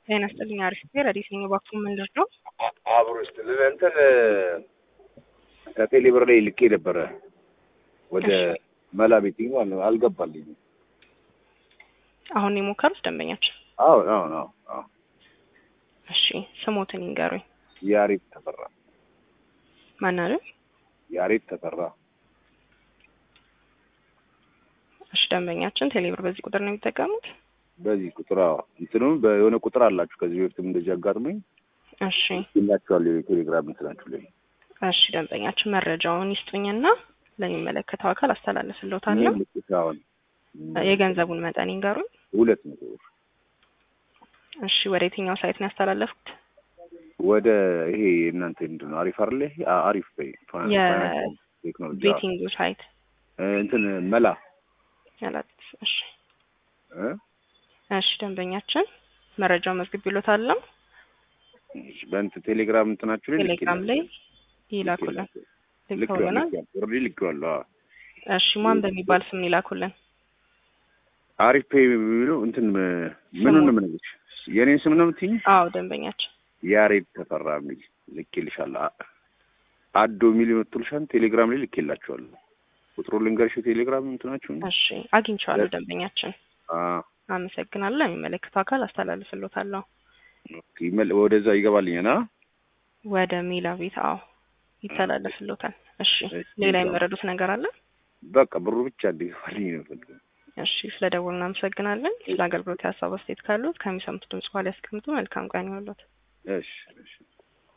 ጤና ይስጥልኝ። አሪፍ ጊዜ ረዲት ነኝ። እባክዎ ምንድን ነው? አብሮ ይስጥልን። እንትን ከቴሌ ብር ላይ ልኬ ነበረ ወደ መላ ቤቲንግ ማለት ነው። አልገባልኝም። አሁን የሞከሩት ደንበኛችን? አዎ አዎ አዎ አዎ። እሺ ስሞትን ይንገሩኝ። ያሬድ ተፈራ። ማን አለ? ያሬድ ተፈራ። እሺ ደንበኛችን ቴሌብር በዚህ ቁጥር ነው የሚጠቀሙት? በዚህ ቁጥር አዎ። እንትኑም በሆነ ቁጥር አላችሁ። ከዚህ በፊትም እንደዚህ አጋጥሞኝ እሺ ይላችኋል የቴሌግራም እንትናችሁ ላይ እሺ ደንበኛችን መረጃውን ይስጡኝና ለሚመለከተው አካል አስተላልፍልዎታለሁ። አሁን የገንዘቡን መጠን ይንገሩኝ። ሁለት መቶ ብር እሺ ወደ የትኛው ሳይት ነው ያስተላለፉት? ወደ ይሄ እናንተ ምንድን ነው አሪፍ አይደለ? ይሄ አ- አሪፍ በይ ቴክኖሎጂ አዎ። የቤቲንጉ ሳይት እ እንትን መላ ያላት። እሺ እ? እሺ ደንበኛችን መረጃውን መዝግቤልዎታለሁ። እሺ፣ በእንትን ቴሌግራም እንትናችሁ ላይ ቴሌግራም ላይ ይላኩልን። ልከውልናል። ኦልሬዲ ልኬዋለሁ። አዎ። እሺ ማን በሚባል ስም ይላኩልን? አሪፍ ፔይ የሚለው እንትን ም- ምኑን ነው የምነግርሽ? የኔን ስም ነው የምትይኝ? አዎ ደንበኛችን ያሬድ ተፈራ የሚል ልኬልሻለሁ። አ- አዶ የሚል ይመጡልሻል። ቴሌግራም ላይ ልኬላችኋለሁ። ቁጥሩ ልንገርሽ የቴሌግራም እንትናችሁን። እሺ አግኝቼዋለሁ ደንበኛችን። አዎ። አመሰግናለሁ። ለሚመለከተው አካል አስተላልፍልዎታለሁ። ኦኬ፣ ይመል- ወደዛ ይገባልኛል። አ ወደ ሜላ ቤት አዎ ይተላለፍልዎታል። እሺ እሺ፣ ሌላ ይገባል። የመረዱት ነገር አለ? በቃ ብሩ ብቻ እንዲገባልኝ ነው የምፈልገው። እሺ ስለ ደውል እናመሰግናለን። ስለ አገልግሎት የሀሳብ አስተያየት ካሉት ከሚሰሙት ድምጽ በኋላ ያስቀምጡ። መልካም ቀን ይሁንልዎት። እሺ እሺ